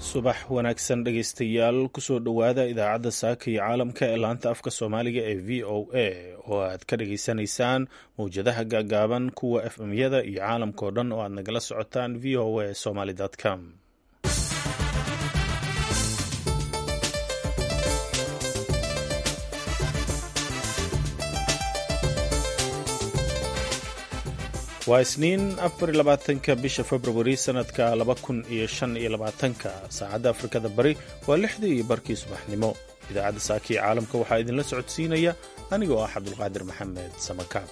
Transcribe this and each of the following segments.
subax wanaagsan dhegaystayaal kusoo dhowaada idaacadda saaka iyo caalamka ee laanta afka soomaaliga ee v o a oo aad ka dhageysanaysaan mawjadaha gaagaaban kuwa f m-yada iyo caalamka oo dhan oo aad nagala socotaan v o a somaly com waa isniin afar iyo labaatanka bisha februari sanadka laba kun iyo shan iyo labaatanka saacadda afrikada bari waa lixdii iyo barkii subaxnimo idaacadda saaka iyo caalamka waxaa idinla socodsiinaya anigoo ah cabdulqaadir maxamed samakaab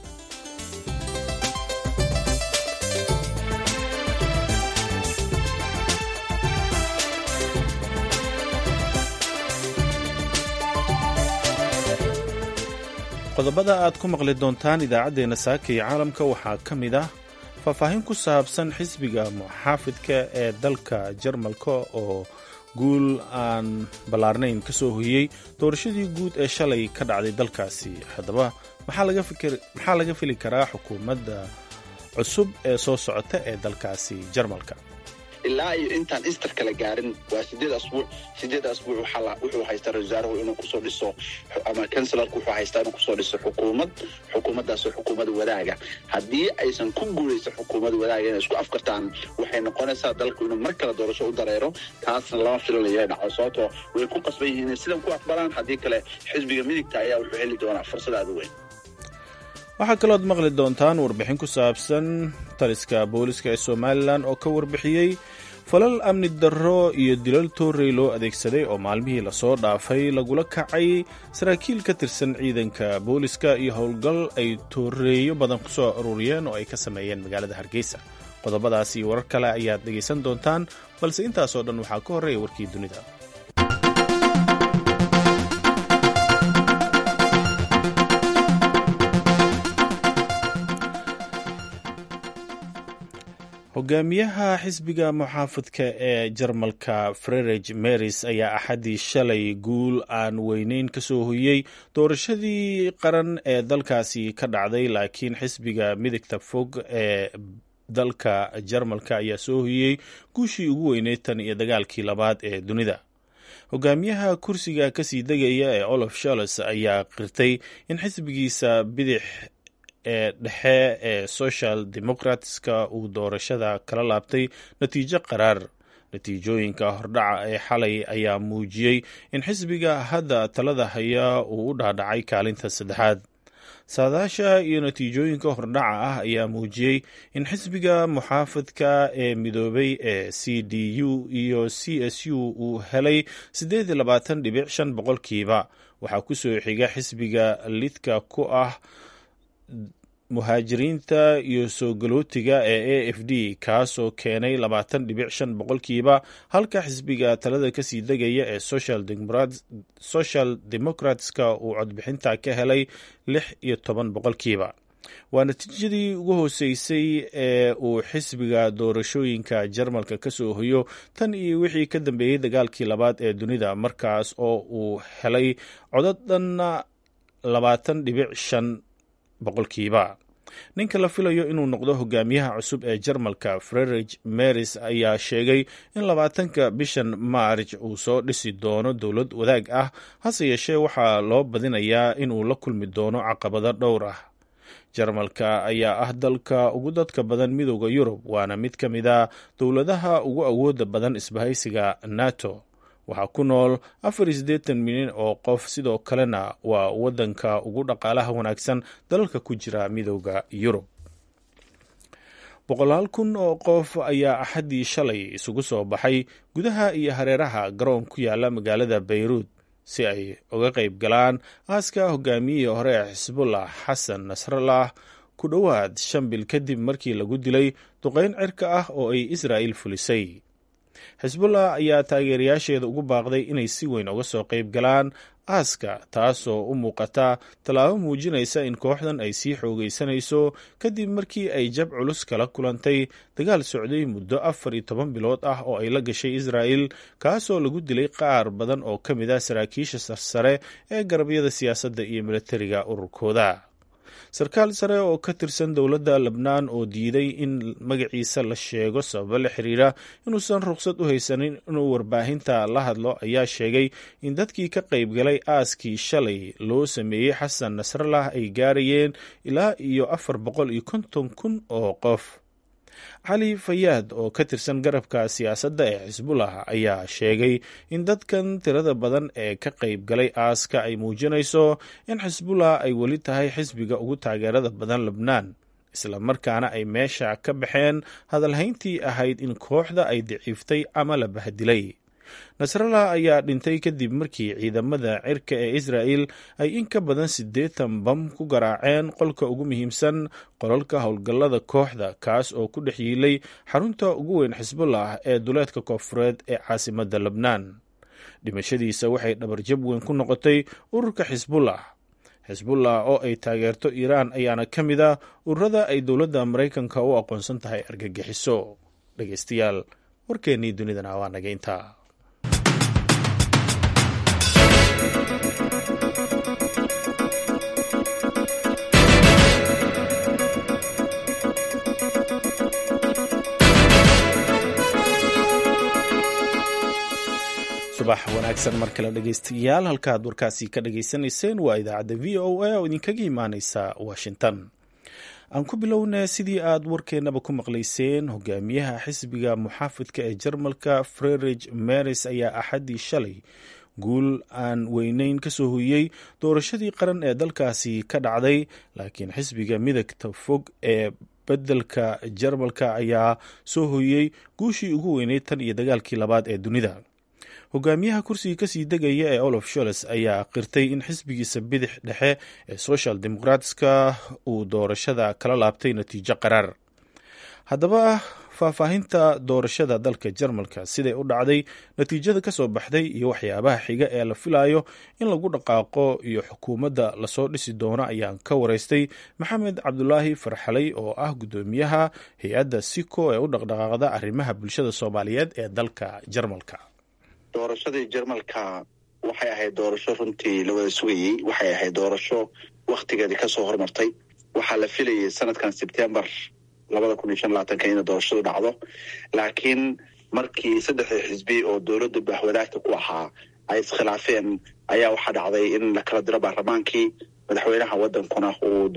qodobada aad ku maqli doontaan idaacaddeenna saaka iyo caalamka waxaa ka mid ah faahfaahin ku saabsan xisbiga muxaafidka ee dalka jarmalka oo guul aan ballaarnayn ka soo hoyey doorashadii guud ee shalay ka dhacday dalkaasi haddaba maxaa laga fili karaa xukuumadda cusub ee soo socota ee dalkaasi jarmalka ilaa iyo intaan istar kala gaarin waa sideed asbuuc sideed asbuuc wuxuu haystaa ra wasaaruhu inuu kusoo dhiso ama kanselarku wuxuu haystaa inuu kusoo dhiso xukuumad xukuumaddaasoo xukuumad wadaaga haddii aysan ku guulaysan xukuumad wadaaga inay isku afkartaan waxay noqonaysaa dalku inuu mar kale doorasho u dareero taasna lama filanayo dhaco sababtoo way ku qasban yihiin inay sidan ku aqbalaan haddii kale xisbiga midigta ayaa wuxuu heli doonaa fursad aada u weyn waxaa kalooad maqli doontaan warbixin ku saabsan taliska booliska ee somalilan oo ka warbixiyey falal amni darro iyo dilal toorey loo adeegsaday oo maalmihii lasoo dhaafay lagula kacay saraakiil ka tirsan ciidanka booliska iyo howlgal ay tooreeyo badan ku soo aruuriyeen oo ay ka sameeyeen magaalada hargeysa qodobadaas iyo warar kale ayaad dhegaysan doontaan balse intaasoo dhan waxaa ka horreeya warkii dunida hogaamiyaha xisbiga muxaafadka ee jarmalka frerich meris ayaa axaddii shalay guul aan weyneyn ka soo hoyey doorashadii qaran ee dalkaasi ka dhacday laakiin xisbiga midigta fog ee dalka jarmalka ayaa soo hoyey guushii ugu weyneyd tan iyo dagaalkii labaad ee dunida hogaamiyaha kursiga kasii degaya ee olaf sholles ayaa qirtay in xisbigiisa bidix ee dhexe ee social democratska uu doorashada kala laabtay natiijo qaraar natiijooyinka hordhaca ee xalay ayaa muujiyey in xisbiga hadda talada haya uu u dhaadhacay kaalinta saddexaad saadaasha iyo natiijooyinka hordhaca ah ayaa muujiyey in xisbiga muxaafadka ee midoobay ee c d u iyo c s u uu helay siddeed iyo labaatan dhibic shan boqolkiiba waxaa kusoo xiga xisbiga lidka ku ah muhaajiriinta iyo soo galootiga ee a f d kaasoo keenay labaatan dhibic shan boqolkiiba halka xisbiga talada kasii degaya ee social democratska uu codbixinta ka helay lix iyo toban boqolkiiba waa natiijadii ugu hooseysay ee uu xisbiga doorashooyinka jarmalka ka soo hoyo tan iyo wixii ka dambeeyey dagaalkii labaad ee dunida markaas oo uu helay codadhanna labaatan dhibic shan boqolkiiba ninka la filayo inuu noqdo hogaamiyaha cusub ee jarmalka frerich meris ayaa sheegay in labaatanka bishan maarj uu soo dhisi doono dowlad wadaag ah hase yeeshee waxaa loo badinayaa inuu la kulmi doono caqabado dhowr ah jarmalka ayaa ah dalka ugu dadka badan midooda yurub waana mid ka mid a dowladaha ugu awooda badan isbahaysiga nato waxaa ku nool afar iyo siddeetan milyan oo qof sidoo kalena waa waddanka ugu dhaqaalaha wanaagsan dalalka ku jira midooda yurub boqolaal kun oo qof ayaa axaddii shalay isugu soo baxay gudaha iyo hareeraha garoon ku yaala magaalada bayruud si ay uga qayb galaan aaska hogaamiyihii hore ee xisbullah xasan nasrallah ku dhowaad shan bil kadib markii lagu dilay duqeyn cirka ah oo ay israa'il fulisay xisbullah ayaa taageerayaasheeda ugu baaqday inay si weyn uga soo qayb galaan aaska taasoo u muuqata tallaabo muujinaysa in kooxdan ay sii xoogaysanayso kadib markii ay jab culus kala kulantay dagaal socday muddo afar iyo toban bilood ah oo ay la gashay israa'il kaasoo lagu dilay qaar badan oo ka mid ah saraakiisha sarsare ee garabyada siyaasadda iyo milatariga ururkooda sarkaal sare oo ka tirsan dowladda lebnaan oo diiday in magaciisa la sheego sababo la xiriira inuusan ruqsad u haysanin inuu warbaahinta la hadlo ayaa sheegay in dadkii ka qaybgalay aaskii shalay loo sameeyey xasan nasrallah ay gaarayeen ilaa iyo afar boqol iyo konton kun oo qof cali fayaad oo ka tirsan garabka siyaasadda ee xisbullah ayaa sheegay in dadkan tirada badan ee ka qayb galay aaska ay muujinayso in xisbullah ay weli tahay xisbiga ugu taageerada badan lebnaan isla markaana ay meesha ka baxeen hadalhayntii ahayd in kooxda ay daciiftay ama la bahdilay nasrallah ayaa dhintay kadib markii ciidamada cirka ee israa'el ay in ka badan siddeetan bam ku garaaceen qolka ugu muhiimsan qolalka howlgallada kooxda kaas oo ku dhex yiilay xarunta ugu weyn xisbullah ee duleedka koonfureed ee caasimadda lebnaan dhimashadiisa waxay dhabarjab weyn ku noqotay ururka xisbullah xisbullah oo ay taageerto iiraan ayaana ka mid a ururada ay dowladda maraykanka u aqoonsan tahay argagixiso dhegeystayaal warkeennii dunidana waa naga intaa subax wanaagsan mar kale dhegeystayaal halkaad warkaasi ka dhageysanayseen waa idaacadda v o a oo idinkaga imaaneysa washington aan ku bilownaa sidii aad warkeennaba ku maqlayseen hogaamiyaha xisbiga muxaafidka ee jarmalka frerich meris ayaa axaddii shalay guul aan weyneyn ka soo hoyey doorashadii qaran ee dalkaasi ka dhacday laakiin xisbiga midagta fog ee bedelka jarmalka ayaa soo hoyey guushii ugu weyneyd tan iyo dagaalkii labaad ee dunida hogaamiyaha kursiga kasii degaya ee olof sholes ayaa qirtay in xisbigiisa bidix dhexe ee social democratska uu doorashada kala laabtay natiijo qaraar haddaba faahfaahinta doorashada dalka jarmalka siday u dhacday natiijada kasoo baxday iyo waxyaabaha xiga ee la filayo in lagu dhaqaaqo iyo xukuumadda lasoo dhisi doono ayaan ka wareystay maxamed cabdulaahi farxalay oo ah guddoomiyaha hay-adda siko ee u dhaqdhaqaaqda arrimaha bulshada soomaaliyeed ee dalka jarmalka doorashadii jarmalka waxay ahayd doorasho runtii la wada sugayey waxay ahayd doorasho wakhtigeedii kasoo hormartay waxaa la filayay sanadkan sebtembar labada kun iyo shan labaatanka ina doorashadu dhacdo laakiin markii saddexdii xisbi oo dowladda bahwadaagta ku ahaa ay iskhilaafeen ayaa waxaa dhacday in la kala diro baarlamaankii madaxweynaha wadankuna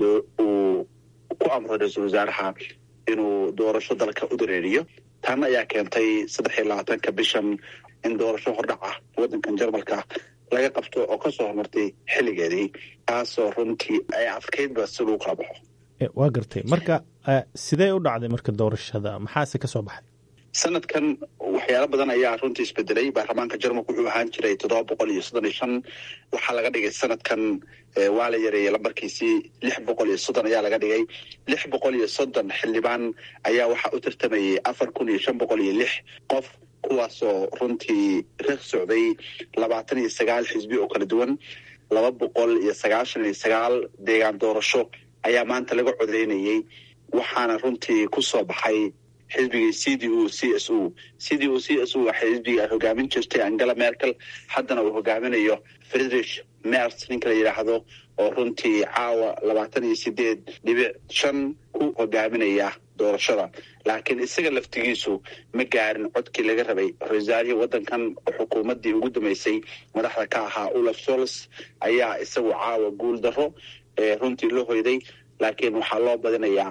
uu ku amro ra-iisul wasaaraha inuu doorasho dalka u dareeriyo tan ayaa keentay saddex iyo labaatanka bishan in doorasho hordhac ah waddankan jarmalka laga qabto oo kasoo hormartay xilligeedii taasoo runtii ay adkaydba si lagu kala baxo waa gartay marka sidee u dhacday marka doorashada maxaase ka soo baxay sanadkan waxyaalo badan ayaa runtii isbedelay baarlamaanka jarmalka wuxuu ahaan jiray toddoba boqol iyo soddon iyo shan waxaa laga dhigay sanadkan waa la yareeyey lambarkiisii lix boqol iyo soddon ayaa laga dhigay lix boqol iyo soddon xildhibaan ayaa waxaa u tartamayay afar kun iyo shan boqol iyo lix qof kuwaasoo runtii reeq socday labaatan iyo sagaal xisbi oo kala duwan laba boqol iyo sagaashan iyo sagaal deegaan doorasho ayaa maanta laga codeynayey waxaana runtii ku soo baxay xisbigii c d u c s u c d u c s u waxay xisbiga hogaamin jirtay angela merkel haddana uu hogaaminayo friedrich mers ninka la yidhaahdo oo runtii caawa labaatan iyo sideed dhibic shan ku hogaaminaya doorashada laakiin isaga laftigiisu ma gaarin codkii laga rabay ra-iisaarihii waddankan oo xukuumaddii ugu dambeysay madaxda ka ahaa olaf sols ayaa isagu caawa guul darro ee runtii la hoyday laakiin waxaa loo badinayaa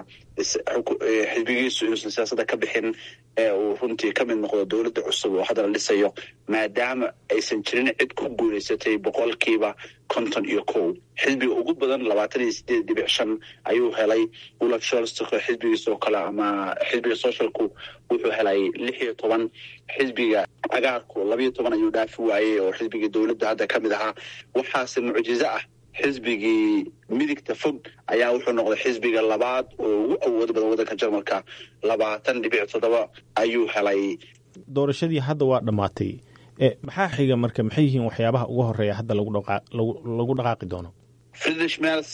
xisbigiisu inuusan siyaasadda ka bixin ee uu runtii ka mid noqdo dowladda cusub oo hadda la dhisayo maadaama aysan jirin cid ku guulaysatay boqolkiiba konton iyo kow xisbiga ugu badan labaatan iyo sideed dhibic shan ayuu helay olaf sholz xisbigiis oo kale ama xisbiga socialku wuxuu helay lix iyo toban xisbiga cagaarku labayo toban ayuu dhaafi waayey oo xisbigii dowladda hadda ka mid ahaa waxaase mucjizo ah xisbigii midigta fog ayaa wuxuu noqday xisbiga labaad oo ugu awood badan waddanka jarmalka labaatan dhibic toddoba ayuu helay doorashadii hadda waa dhammaatay maxaa xiga marka maxay yihiin waxyaabaha ugu horeeya hadda lagu dhaqaaqi doono friedrich mers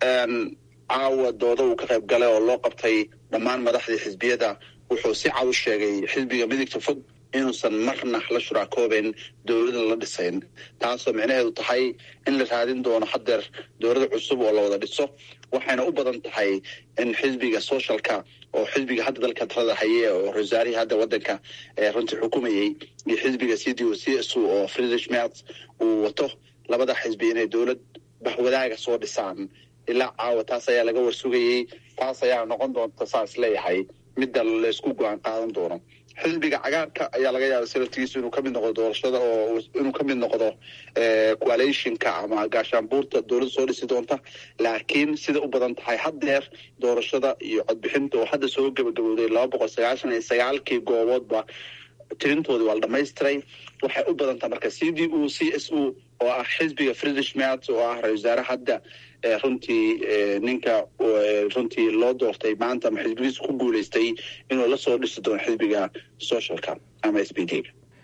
caawa dooda uu ka qayb galay oo loo qabtay dhammaan madaxdii xisbiyada wuxuu si cad u sheegay xisbiga midigta fog inuusan marna la shuraakoobeyn dowlada la dhisayn taasoo micnaheedu tahay in la raadin doono hadeer dowlada cusub oo la wada dhiso waxayna u badan tahay in xisbiga socialka oo xisbiga hadda dalka talada haye oo rosaarihii hadda wadanka runtii xukumayey iyo xisbiga c d o c s oo friedrich merz uu wato labada xisbi inay dowlad baxwadaaga soo dhisaan ilaa caawa taas ayaa laga warsugayey taas ayaa noqon doonta saas leeyahay midda laysku go-aan qaadan doono xisbiga cagaarka ayaa laga yaaba salaftigiisu inuu kamid noqdo doorashada oo inuu kamid noqdo coalitionka ama gaashaanbuurta dowladda soo dhisi doonta laakiin sida u badan tahay haddeer doorashada iyo codbixinta oo hadda soo gabagabowday laba boqol sagaashan iyo sagaalkii gooboodba tirintoodii waa la dhamaystiray waxay u badan tahay marka c d u c s u oo ah xisbiga friedrich merz oo ah ra-isul wasaare hadda runtii ninka runtii loo doortay maanta ama xisbigiisa ku guuleystay inuu lasoo dhisi doono xisbiga socialka ama s b d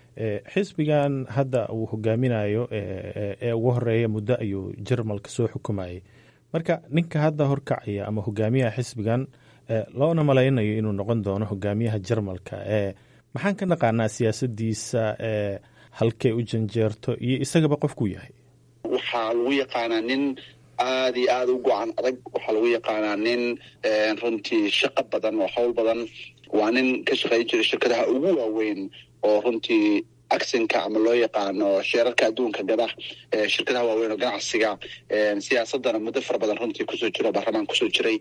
xisbigan hadda uu hogaaminayo ee ugu horeeya muddo ayuu jarmalka soo xukumayay marka ninka hadda horkacaya ama hogaamiyaha xisbigan loona malaynayo inuu noqon doono hogaamiyaha jarmalka maxaan ka naqaanaa siyaasadiisa halkay u janjeerto iyo isagaba qofkuu yahay waxaa lagu yaqaanaa nin aada iyo aada u go-an adag waxaa lagu yaqaanaa nin runtii shaqo badan oo hawl badan waa nin ka shaqeyn jiray shirkadaha ugu waaweyn oo runtii acsinka ama loo yaqaano sheerarka adduunka gada shirkadaha waaweyn oo ganacsiga siyaasadana muddo fara badan runtii kusoo jiro baarlamaan kusoo jiray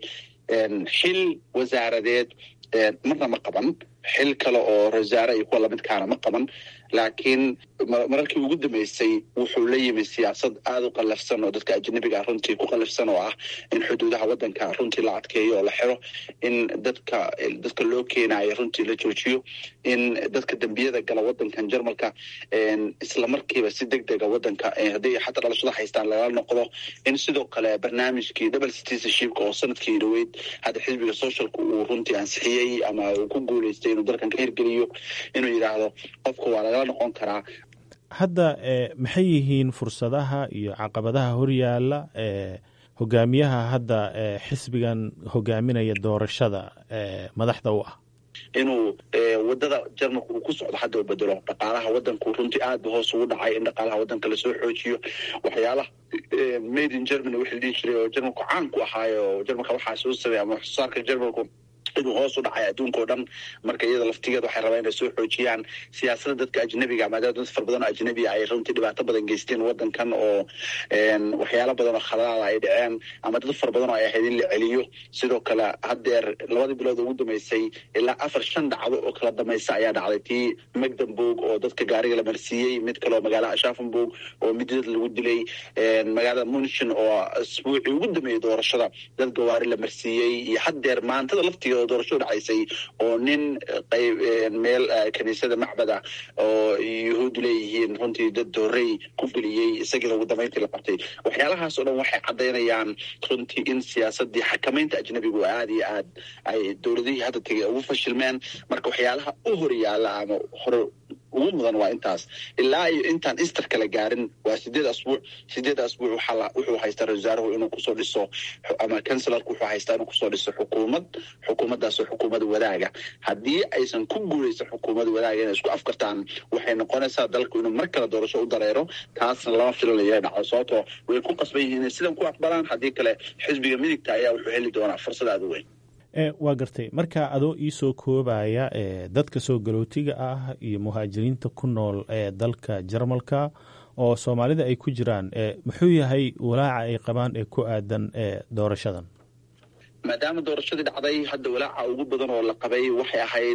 xil wasaaradeed marna ma qaban xil kale oo rasaare iyo kuwa lamidkaana ma qaban laakiin mararkii ugu dambeysay wuxuu la yimi siyaasad aada u qallafsan oo dadka ajnabiga runtii ku qallafsan oo ah in xuduudaha waddanka runtii la adkeeyo oo la xiro in dadka dadka loo keenayo runtii la joojiyo in dadka dembiyada gala waddankan jarmalka isla markiiba si deg dega waddanka haddii xataa dhalashada haystaan lagala noqdo in sidoo kale barnaamijkii double citizenshipka oo sanadkii dhaweyd hadda xisbiga socialka uu runtii ansixiyey ama uu ku guuleystay inuu dalkan ka hirgeliyo inuu yidhaahdo qofka waa lagala noqon karaa hadda maxay yihiin fursadaha iyo caqabadaha horyaala hogaamiyaha hadda xisbigan hogaaminaya doorashada madaxda u ah inuu wadada jarmalka uu ku socdo hadda u bedelo dhaqaalaha wadanku runtii aad ba hoos ugu dhacay in dhaqaalaha wadanka lasoo xoojiyo waxyaalaha made in germany wixii la dhihi jiray oo jarmalku caan ku ahaayo jarmalka waxaa soo sameeya ama waxsoosaarka jarmalku inuu hoos u dhacay adduunka o dhan marka iyada laftigeeda waxay rabaan inay soo xoojiyaan siyaasada dadka ajnabiga maadaama dad fara badan oo ajnabiga ay runtii dhibaato badan geysteen wadankan oo waxyaalo badan oo khaladaada ay dhaceen ama dad fara badan oo ay ahayd in la celiyo sidoo kale haddeer labadii bilood ugu dambeysay ilaa afar shan dhacdo oo kala dambaysa ayaa dhacday tii magdamburg oo dadka gaariga la marsiiyey mid kale oo magaalada ashaffenburg oo midad lagu dilay magaalada munchen oo asbuucii ugu dambeeyey doorashada dad gawaari la marsiiyey iyo haddeer maantada laftigeeda doorasho dhacaysay oo nin qayb meel kaniisada macbada oo yuhuuddu leeyihiin runtii dad doorey ku geliyey isagiina ugu dambeyntii la qabtay waxyaalahaas oo dhan waxay caddaynayaan runtii in siyaasadii xakamaynta ajnabigu aad iyo aad ay dowladihii hadda tegay ugu fashilmeen marka waxyaalaha u horyaala ama hore ugu mudan waa intaas ilaa iyo intaan isterka la gaarin waa sideed asbuuc sideed asbuuc wuxuu haystaa ra wasaaruhu inuu kusoo dhiso ama kancelarku wuxuu haystaa inuu kusoo dhiso xukuumad xukuumaddaasoo xukuumad wadaaga haddii aysan ku guuleysan xukuumad wadaaga inay isku afkartaan waxay noqonaysaa dalku inuu mar kale doorasho u dareero taasna lama filanayo dhaco sababtoo way ku qasban yihiin inay sidan ku aqbalaan haddii kale xisbiga midigta ayaa wuxuu heli doonaa fursad aada u weyn waa gartay marka adoo iisoo koobaya dadka soo galootiga ah iyo muhaajiriinta ku nool ee dalka jarmalka oo soomaalida ay ku jiraan muxuu yahay walaaca ay qabaan ee ku aadan doorashadan maadaama doorashadii dhacday hadda walaaca ugu badan oo la qabay waxay ahayd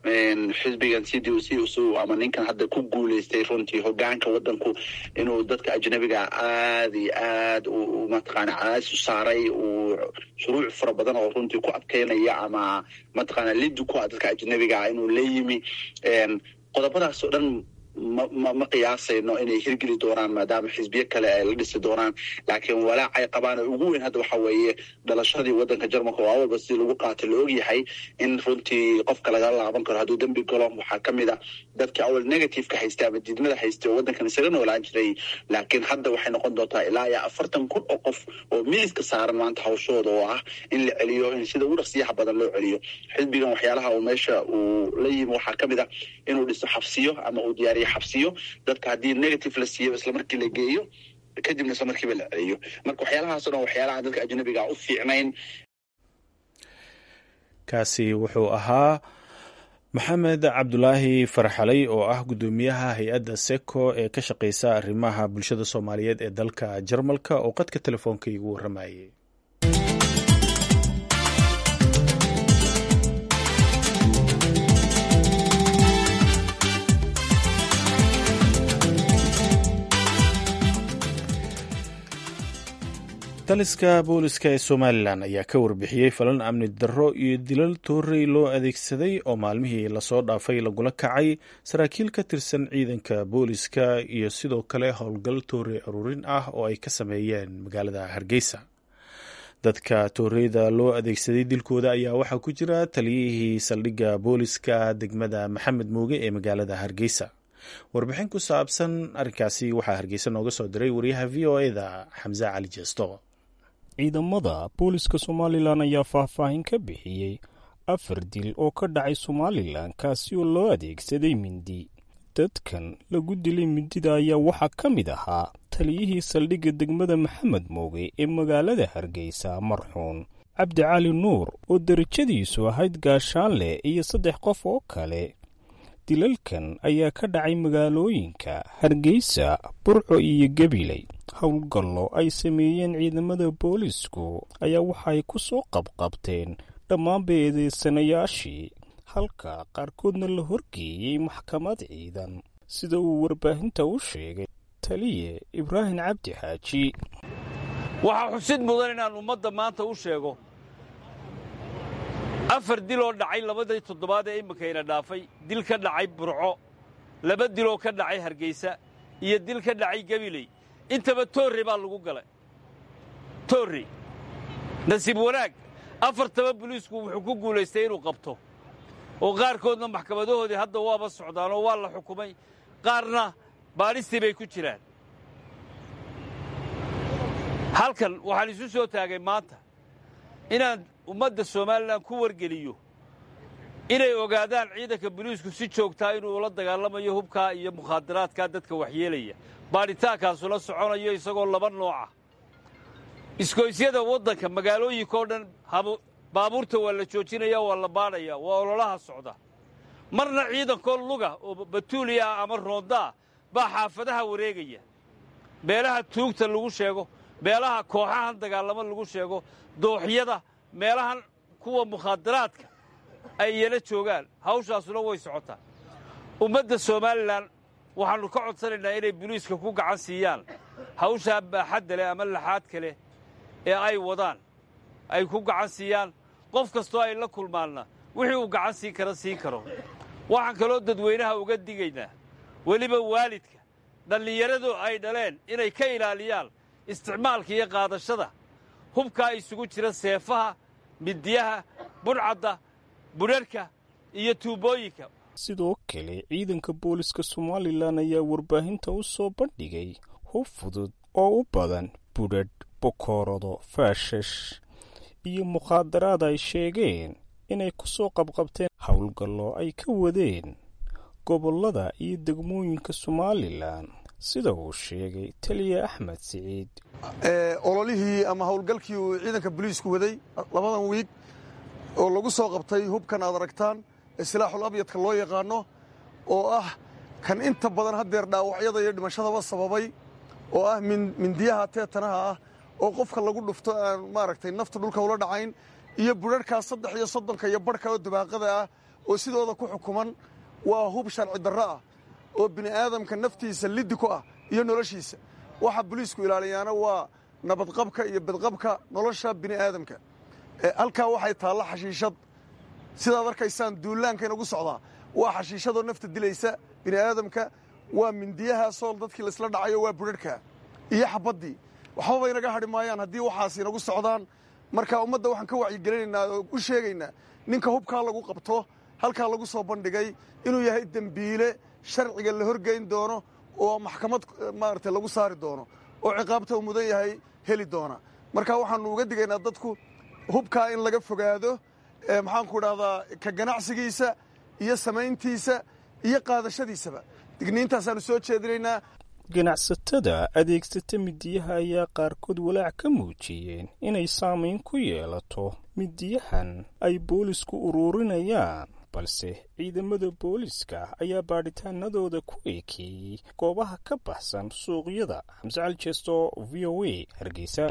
xisbigan c d o c usu ama ninkan hadda ku guuleystay runtii hogaanka wadanku inuu dadka ajnabiga aada iyo aad mataqaana cadaadis u saaray uu shuruuc fara badan oo runtii ku adkeynaya ama mataqaana lidi ku ah dadka ajnabiga inuu la yimi qodobadaas oo dhan ma ma qiyaasayno inay hirgeli doonaan maadaama xisbiyo kale ay la dhisi doonaan laakiin walaac ay qabaan ugu weyn hadda waxa weeye dhalashadii waddanka jarmalka oo awalba sidii lagu qaatay la ogyahay in runtii qofka laga laaban karo hadduu dembi galo waxaa ka mid a dadkii awal negativeka haystay ama diidmada haystay oo waddankan isaga noolaan jiray laakiin hadda waxay noqon doontaa ilaa iyo afartan kun oo qof oo miiska saaran maanta hawshooda oo ah in la celiyo in sida ugu dhaqsiyaha badan loo celiyo xisbigan waxyaalaha uu meesha uu la yimi waxaa ka mid a inuu dhiso xabsiyo ama uu diyaariyo xabsiyo dadka haddii negative la siiyo isla markii la geeyo kadibna isla markiiba la celiyo marka waxyaalahaasoo dhan waxyaalaha dadka ajnabiga u fiicnayn kaasi wuxuu ahaa maxamed cabdulaahi farxalay oo ah guddoomiyaha hay-adda seko ee ka shaqeysa arrimaha bulshada soomaaliyeed ee dalka jarmalka oo qadka telefoonka igu warramayay taliska booliska ee somalilan ayaa ka warbixiyey falan amni darro iyo dilal toorey loo adeegsaday oo maalmihii lasoo dhaafay lagula kacay saraakiil ka tirsan ciidanka booliska iyo sidoo kale howlgal toorey aruurin ah oo ay ka sameeyeen magaalada hargeysa dadka tooreyda loo adeegsaday dilkooda ayaa waxaa ku jira taliyihii saldhigga booliska degmada maxamed mooge ee magaalada hargeysa warbixin ku saabsan arrinkaasi waxaa hargeysa nooga soo diray wariyaha v o eda xamse cali jeesto ciidamada booliska somalilan ayaa faahfaahin ka bixiyey afar dil oo ka dhacay somalilan kaasi oo loo adeegsaday mindi dadkan lagu dilay mindida ayaa waxaa ka mid ahaa taliyihii saldhigga degmada maxamed mooge ee magaalada hargeysa marxuun cabdi cali nuur oo derajadiisu ahayd gaashaanleh iyo saddex qof oo kale dilalkan ayaa ka dhacay magaalooyinka hargeysa burco iyo gabiley howlgallo ay sameeyeen ciidamada boolisku ayaa waxaay ku soo qabqabteen dhammaanba eedeysanayaashii halka qaarkoodna la horgeeyey maxkamad ciidan sida uu warbaahinta u sheegay taliye ibraahim cabdi xaaji waxaa xusid mudan inaan ummadda maanta u sheego afar diloo dhacay labadii toddobaad ee iminkayna dhaafay dil ka dhacay burco laba diloo ka dhacay hargeysa iyo dil ka dhacay gabiley intaba toorre baa lagu galay toorre nasiib wanaag afartaba boliisku wuxuu ku guulaystay inuu qabto oo qaarkoodna maxkamadahoodii hadda waaba socdaan oo waa la xukumay qaarna baadhistii bay ku jiraan halkan waxaan isu soo taagay maanta inaan ummadda somalilan ku wargeliyo inay ogaadaan ciidanka boliisku si joogtaa inuu ula dagaalamayo hubkaa iyo mukhaadaraadkaa dadka waxyeelaya baadhitaankaasula soconayo isagoo laba nooca iskoysyada waddanka magaalooyinkaoo dhan baabuurta waa la joojinaya waa la baadhaya waa ololaha socda marna ciidankoo luga oo batuuliya ah ama roondaa baa xaafadaha wareegaya meelaha tuugta lagu sheego meelaha kooxahan dagaalamo lagu sheego dooxyada meelahan kuwa mukhaadaraadka ay iyana joogaan hawshaasuna way socotaa ummadda somalilan waxaannu ka codsanaynaa inay boliiska ku gacan siiyaan hawshaa baaxadda leh ama laxaadka leh ee ay wadaan ay ku gacan siiyaan qof kastoo ay la kulmaanna wixii uu gacan siin kara siin karo waxaan kaloo dadweynaha uga digaynaa weliba waalidka dhallinyaradu ay dhaleen inay ka ilaaliyaan isticmaalka iyo qaadashada hubkaa isugu jira seefaha midiyaha budhcadda budharhka iyo tuubooyinka sidoo kale ciidanka booliska somalilan ayaa warbaahinta u soo bandhigay hub fudud oo u badan budhadh bokoorado faashash iyo mukhaadaraad ay sheegeen inay ku soo qabqabteen howlgallo ay ka wadeen gobollada iyo degmooyinka somalilan sida uu sheegay taliya axmed siciid ololihii ama howlgalkii uu ciidanka boliisku waday labadan wiig oo lagu soo qabtay hubkan aad aragtaan ee silaaxul abyadka loo yaqaano oo ah kan inta badan haddeer dhaawacyada iyo dhimashadaba sababay oo ah mindiyaha teetanaha ah oo qofka lagu dhufto aan maaragtay nafta dhulka ula dhacayn iyo budharhkaa saddex iyo soddonka iyo barhka oo dabaaqada ah oo sidooda ku xukuman waa hub sharci darro ah oo bini aadamka naftiisa liddi ku ah iyo noloshiisa waxa boliisku ilaaliyaana waa nabadqabka iyo badqabka nolosha bini aadamka halkaa waxay taalla xashiishad sidaad arkaysaan duullaanka inagu socdaa waa xashiishadoo nafta dilaysa bini aadamka waa mindiyaha sool dadkii laisla dhacayo waa budharhka iyo xabaddii waxbaba inaga hadhi maayaan haddii waxaas inagu socdaan marka ummadda waxaan ka wacyigelinaynaa oo u sheegaynaa ninka hubkaa lagu qabto halkaa lagu soo bandhigay inuu yahay dembiile sharciga la horgeyn doono oo maxkamad maaragtay lagu saari doono oo ciqaabta uu mudan yahay heli doona marka waxaannu uga digaynaa dadku hubkaa in laga fogaado maxaanku idhahdaa ka ganacsigiisa iyo samayntiisa iyo qaadashadiisaba digniintaasaannu soo jeedinaynaa ganacsatada adeegsata midiyaha ayaa qaarkood walaac ka muujiyeen inay saamayn ku yeelato midiyahan ay boolisku uruurinayaan balse ciidamada booliska ayaa baadhitaanadooda ku eekeeyey goobaha ka baxsan suuqyada xamse caljeesto v o a hargeysa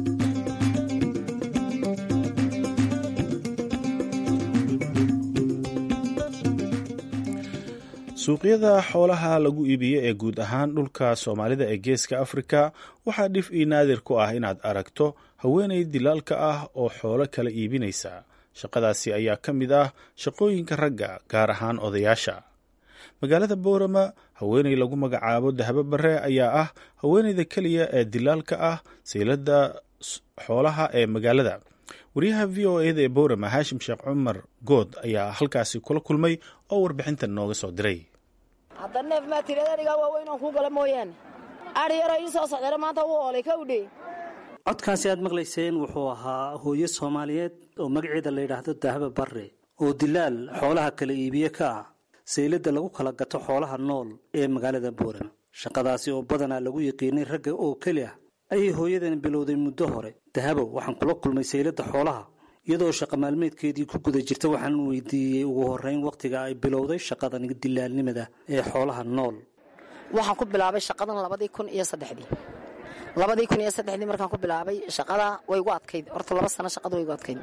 suuqyada xoolaha lagu iibiyo ee guud ahaan dhulka soomaalida ee geeska afrika waxaa dhif ii naadir ku ah inaad aragto haweenay dilaalka ah oo xoolo kala iibinaysa shaqadaasi ayaa ka mid ah shaqooyinka ragga gaar ahaan odayaasha magaalada boorama haweenay lagu magacaabo dahabo bare ayaa ah haweenayda keliya ee dilaalka ah saylada xoolaha ee magaalada wariyaha v o eda ee boorama haashim sheekh cumar good ayaa halkaasi kula kulmay oo warbixintan nooga soo diray hadda neef maa tirada adhigaa waaweynaan kuu gala mooyaane adhi yaroo ii soo socdana maanta wuu oolay kawdhe codkaasi aad maqlayseen wuxuu ahaa hooyo soomaaliyeed oo magaceeda la yidhaahdo dahaba barre oo dilaal xoolaha kala iibiye ka ah sayladda lagu kala gato xoolaha nool ee magaalada boorama shaqadaasi oo badanaa lagu yiqiinay ragga oo keli ah ayay hooyadan bilowday muddo hore dahabo waxaan kula kulmay sayladda xoolaha iyadoo shaqa maalmeedkeedii ku guda jirta waxaan weydiiyey ugu horrayn wakhtiga ay bilowday shaqadan dilaalnimada ee xoolaha nool waxaan ku bilaabay shaqadan labadii kun iyo saddexdii labadii kun iyo saddexdii markaan ku bilaabay shaqada way gu adkayd horta laba sano shaqada way gu adkayd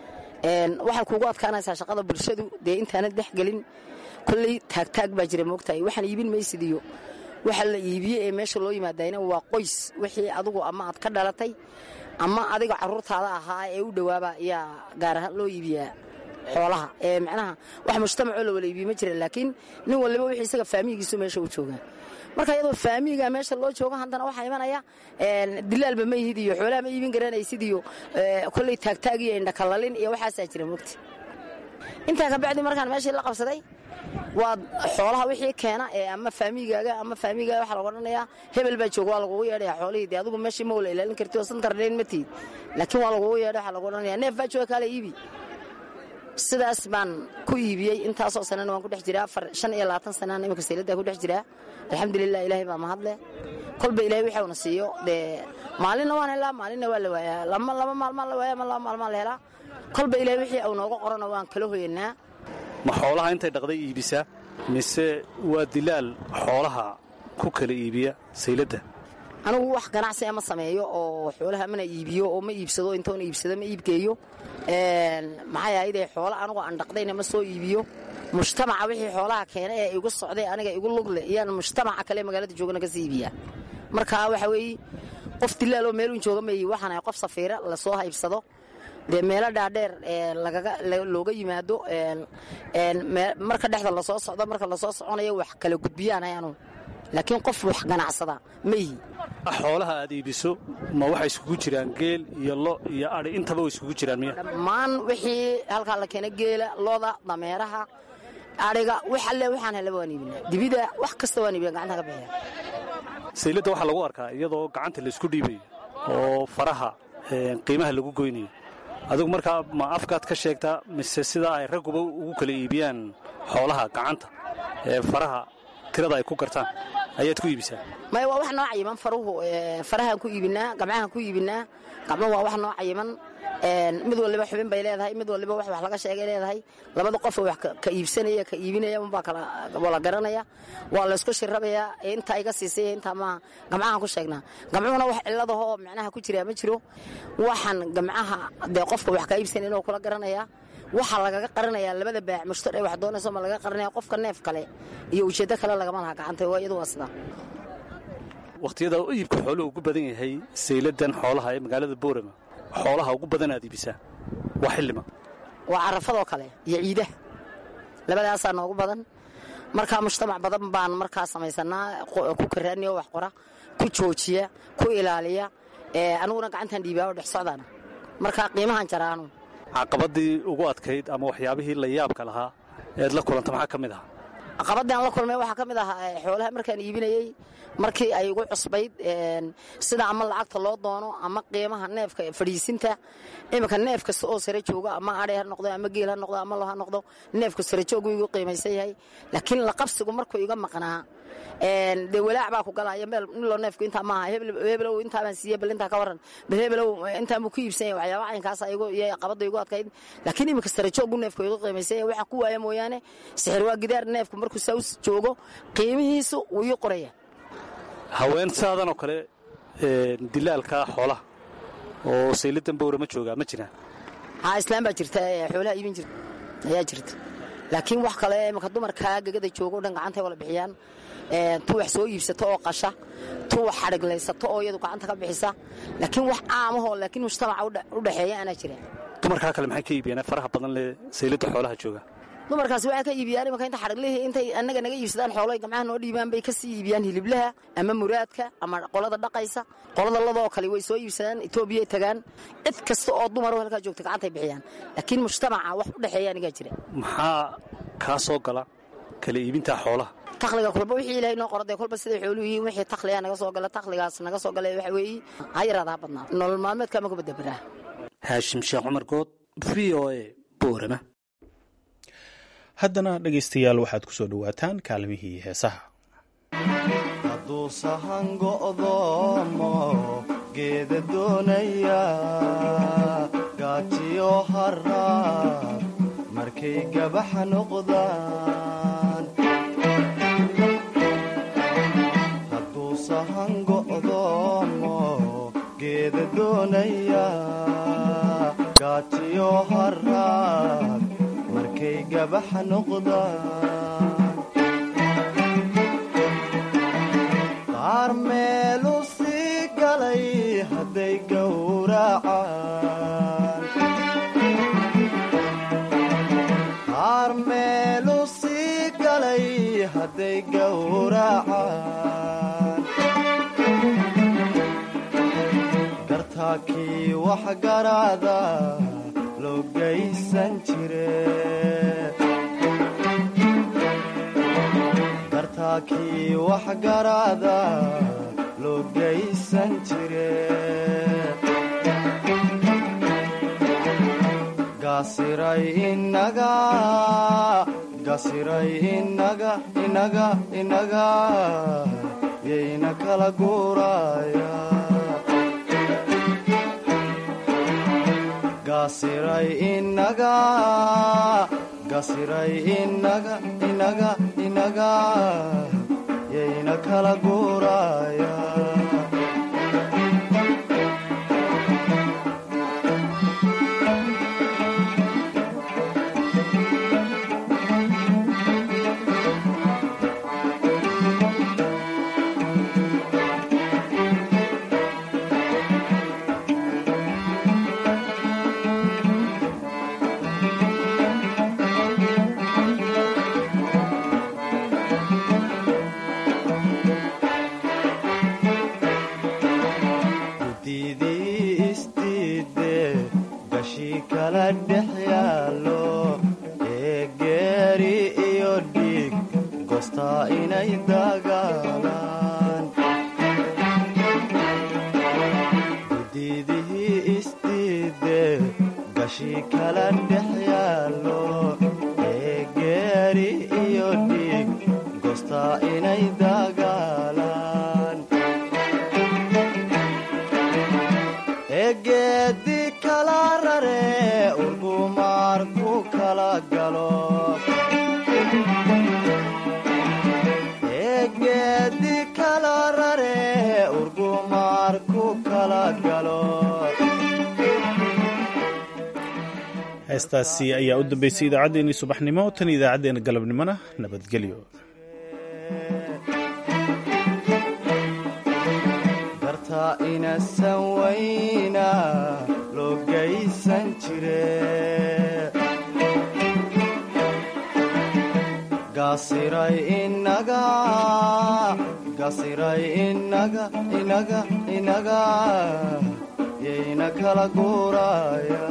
waxay kuugu adkaanaysaa shaqada bulshadu dee intaanad dhex gelin kolley taagtaag baa jira moogtahay waxaan iibin maysid iyo waxa la iibiye ee meesha loo yimaadayna waa qoys wixii adigu ama aad ka dhalatay ama adiga caruurtaada ahaa ee u dhowaaba ayaa gaar ahaan loo iibiyaa xoolaha ee macnaha wax mujtamacoo la wala iibiye ma jira laakiin nin waliba wixii isaga faamiyigiisu meesha u joogaa marka iyadoo faamiyiga meesha loo joogo haddana waxaa imanaya dilaalba ma yihid iyo xoolaha ma iibin garanaysid iyo kolley taagtaag iyo indhakalalin iyo waxaasaa jira mogti intaa kabacdi markaan meeshii la qabsaday waa xoolaha wixii keena ee ama faamigaaga ama faamigaaga waxaa lagu odhanayaa hebel baa jooga waa lagugu yeedhaya xoolihii dee adigu meeshii ma wala ilaalin karti oo santarnayn ma tihid laakiin waa lagugu yeedha waxaa lagu odhanaya neef baa jooga kaale iibi sidaas baan ku iibiyey intaasoo sanana waan ku dhex jiraa shan iyo labaatan sanana iminka sayladdaa ku dhex jiraa alxamdulilah ilaahay baa mahadle kolba ilahay waxauna siiyo dee maalinna waan helaa maalinna waa la waayaa lama laba maalmaan la waaya ama laba maalmaan la helaa kolba ilahay wixii au nooga qorana waan kala hoyanaa ma xoolaha intay dhaqday iibisaa mise waa dilaal xoolaha ku kala iibiya sayladda anigu wax ganacsi ama sameeyo oo xoolaha mana iibiyo oo ma iibsado intoona iibsado ma iibgeeyo maxay ahayde xoolo anigu aan dhaqdayna ma soo iibiyo mujtamaca wixii xoolaha keena ee igu socday aniga igu lugle iyaan mujtamaca kale magaalada joogana ka sii iibiyaa marka waxa weeye qof dilaaloo meelun jooga ma ihi waxaan ahay qof safiira lasoo haybsado dee meelo dhaadheer looga yimaado marka dhexda lasoo socdo marka lasoo soconayo wax kala gudbiyaan anu laakiin qof wax ganacsada ma ihi xoolaha aad iibiso ma waxay iskugu jiraan geel iyo lo iyo adhi intaba way iskugu jiraan miya dhammaan wixii halkaa la keena geela loda dameeraha adhiga wax alle waxaan helaba waan iibinaa dibida wax kasta waan iibina gacanta ka bixiya sayladda waxaa lagu arkaa iyadoo gacanta laysku dhiibayo oo faraha qiimaha lagu goynayo adigu markaa ma afkaad ka sheegtaa mise sidaa ay ragguba ugu kala iibiyaan xoolaha gacanta ee faraha tirada ay ku gartaan ayaad ku iibisaa maya waa wax noo cayiman faruhu farahaan ku iibinaa gamcahaan ku iibinaa gacmo waa wax noo cayiman mid waliba xubin bay leedahay mid waliba wax wax laga sheegay leedahay labada qof wax ka iibsanaya ka iibinaya unbaa kala wala garanaya waa laysku shirabayaa intaa iga siisay intaa maaha gamcahaan ku sheegnaa gamcuhuna wax ciladahoo macnaha ku jiraa ma jiro waxaan gamcaha dee qofka wax ka iibsanaya inuu kula garanayaa waxaa lagaga qaranayaa labada baac mushtar ee wax doonayso ma laga qaranaya qofka neef kale iyo ujeeddo kale lagama laha gacanta waa iyadu waa sidaa wakhtiyada iibka xooluhu ugu badan yahay sayladan xoolaha ee magaalada boorama xoolaha ugu badan aad iibisaa waa xillima waa carafadoo kale iyo ciidaha labadaasaa noogu badan markaa mujtamac badan baan markaa samaysanaa ku karaaniya wax qora ku joojiya ku ilaaliya aniguna gacantan dhiibaa oo dhex socdaana markaa qiimahan jaraanu caqabadii ugu adkayd ama waxyaabihii la yaabka lahaa eed la kulanta maxaa ka mid ahaa caqabadii aan la kulmay waxaa ka mid ahaa xoolaha markaan iibinayey markii ay igu cusbayd sida ama lacagta loo doono ama qiimaha neefka fadhiisinta iminka neef kasta oo sare jooga ama adhay ha noqdo ama geel ha noqdo ama lo ha noqdo neefka sare joogu igu qiimaysan yahay laakiin laqabsigu markuu iga maqnaa dee walaac baa ku galaya meel niloo neefku intaa maaha hebelow intaabaan siiye bal intaa ka waran bal hebelow intaan buu ku iibsan yahay waxyaaba caynkaas iyo qabadda igu adkayd laakiin iminka sare joogu neefku igu qiimaysan yahay waxaa ku waaya mooyaane sixir waa gidaar neefku markuu saus joogo qiimihiisu wuu ii qoraya haween saadan oo kale dilaalka xoolaha oo saylidan bowra ma joogaa ma jiraan haa islaan baa jirta xoolaha iibin jirta ayaa jirta laakiin wax kale iminka dumarkaa gegada jooga o dhan gacantay wala bixiyaan tu wax soo iibsato oo qasha tu wax xadhiglaysato oo iyadu gacanta ka bixisa laakiin wax caamahoo laakiin mujtamaca u dhexeeya aanaa jira dumarkaa kale maxay ka iibiyaan faraha badan le saylidda xoolaha jooga dumarkaasi waxay ka iibiyaan imanka inta xadhiglihii intay annaga naga iibsadaan xooloy gamcaha noo dhiibaan bay ka sii iibiyaan hiliblaha ama muraadka ama qolada dhaqaysa qolada ladoo kale way soo iibsadaan etoobiyay tagaan cid kasta oo dumaroo halkaa joogta gacantay bixiyaan laakiin mujtamaca wax u dhexeeya anigaa jira maxaa kaa soo gala kala iibintaa xoolaha takhliga kolba wixii ilaahay noo qoradee kolba siday xooluhu yihiin wixii takhligaa naga soo gala takhligaas naga soo gala waxa weeye ha yaraada ha badnaa nolol maalmeedka ama kubadabaraa haashim sheekh cumar good v o a boorama haddana dhegaystayaal waxaad ku soo dhowaataan kaalmihii heesaha hadduu sahan go'doomo geeda doonaya gaajiyo haraad markay gabaxa noqdaan hadduu sahan go'doomo geeda doonaya gaajiyo haraad markay gabaxa noqdaan qaar meelu sii galay hadday gowracaan qaar meelu sii galay hadday gowracaan gartaakii wax garaada loo gaysan jire gartaakii wax garaada loo gaysan jire gaasiray inaga gasiray inaga inaga inaga yayna kala guuraya gasiray inaga gasiray inaga inaga inaga yayna kala guuraya heestaasi ayaa u dambeysay idaacaddeenii subaxnimo tan idaacaddeenna galabnimona nabadgelyo gartaa inasan wayna loo gaysan jire gasiray inaga gasiray inaga inaga inaga yayna kala guuraya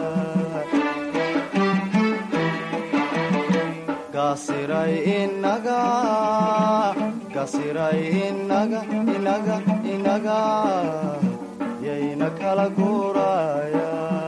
gasiray inaga gasiray inaga inaga inaga yayna kala guuraya